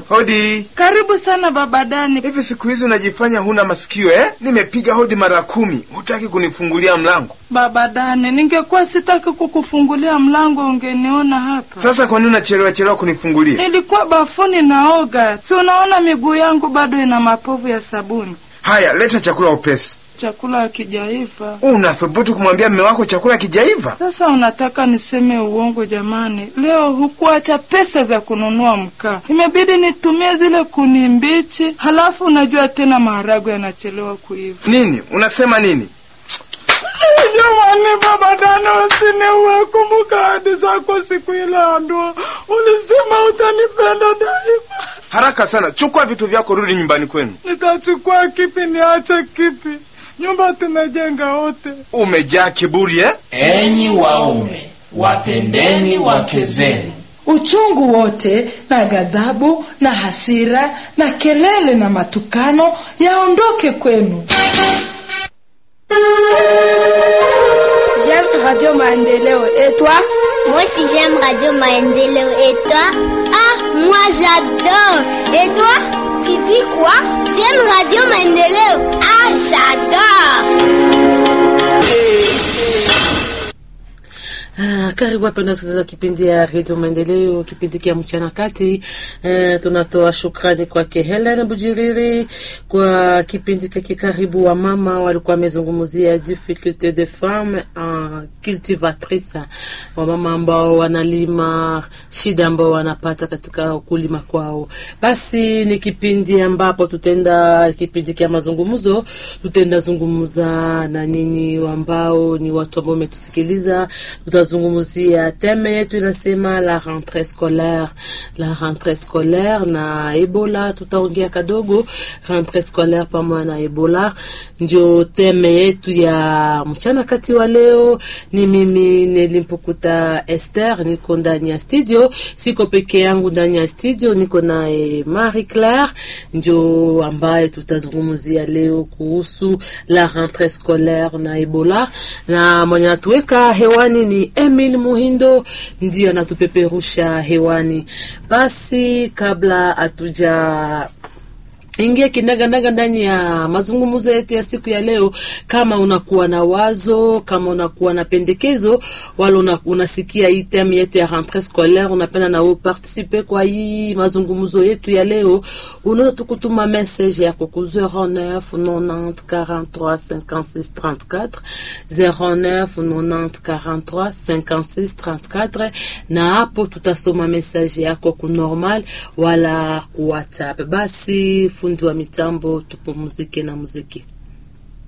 Hodi. Karibu sana baba Dani. Hivi siku hizi unajifanya huna masikio eh? Nimepiga hodi mara kumi, hutaki kunifungulia mlango. Baba Dani, ningekuwa sitaki kukufungulia mlango ungeniona hapa. Sasa kwa nini unachelewa chelewa kunifungulia? Nilikuwa bafuni naoga, si unaona miguu yangu bado ina mapovu ya sabuni. Haya, leta chakula upesi. Chakula hakijaiva. Unathubutu kumwambia mme wako chakula kijaiva? Sasa unataka niseme uongo? Jamani, leo hukuacha pesa za kununua mkaa, imebidi nitumie zile kuni mbichi. Halafu unajua tena maharagwe yanachelewa kuiva. Nini unasema nini? Jamani, baba Dana, usiniue. Kumbuka ahadi zako siku ile ya ndoa, ulisema utanipenda daima. Haraka sana, chukua vitu vyako, rudi nyumbani kwenu. Nitachukua kipi? Niache kipi? Nyumba tumejenga wote. Umejaa kiburi eh? Enyi waume, wapendeni wake zenu. Uchungu wote na ghadhabu na hasira na kelele na matukano yaondoke kwenu. J'aime Radio Maendeleo. Et toi Moi aussi j'aime Radio Maendeleo. Et toi Ah, moi j'adore. Et toi Tu dis quoi Tu aimes Radio Maendeleo Ah, j'adore. Ah, karibu wapenda wasikilizaji wa kipindi ya redio Maendeleo, kipindi kia mchana kati. Eh, tunatoa shukrani kwake Helen Bujiriri kwa kipindi kake. Karibu wa mama walikuwa wamezungumzia difficulte de femme en cultivatrice, wamama ambao wanalima, shida ambao wanapata katika kulima kwao. Basi ni kipindi ambapo tutaenda kipindi kia mazungumzo, tutaenda zungumza na nyinyi ambao ni watu ambao umetusikiliza tutazungumzia teme yetu inasema la rentrée scolaire, la rentrée scolaire na Ebola. Tutaongea kadogo rentrée scolaire pamoja na Ebola, ndio teme yetu ya mchana kati wa leo. Ni mimi Nelimpukuta Esther, niko ndani ya studio, siko peke yangu ndani ya studio, niko naye Marie Claire, ndio ambaye tutazungumzia leo kuhusu la rentrée scolaire na Ebola, na mwenye natuweka hewani ni Emil Muhindo ndio anatupeperusha hewani. Basi kabla hatuja ingia kinaganaga ndani ya mazungumzo yetu ya siku ya leo. Kama unakuwa na wazo, kama unakuwa na pendekezo, wala una, unasikia hii theme yetu ya rentrée scolaire, unapenda na wewe participer kwa hii mazungumzo yetu ya leo, unaweza tukutuma message yako ku 09 90 43 56 34 09 90 43 56 34, na hapo tutasoma message yako ku normal wala ku WhatsApp. Basi fundi wa mitambo, tupumzike na muziki.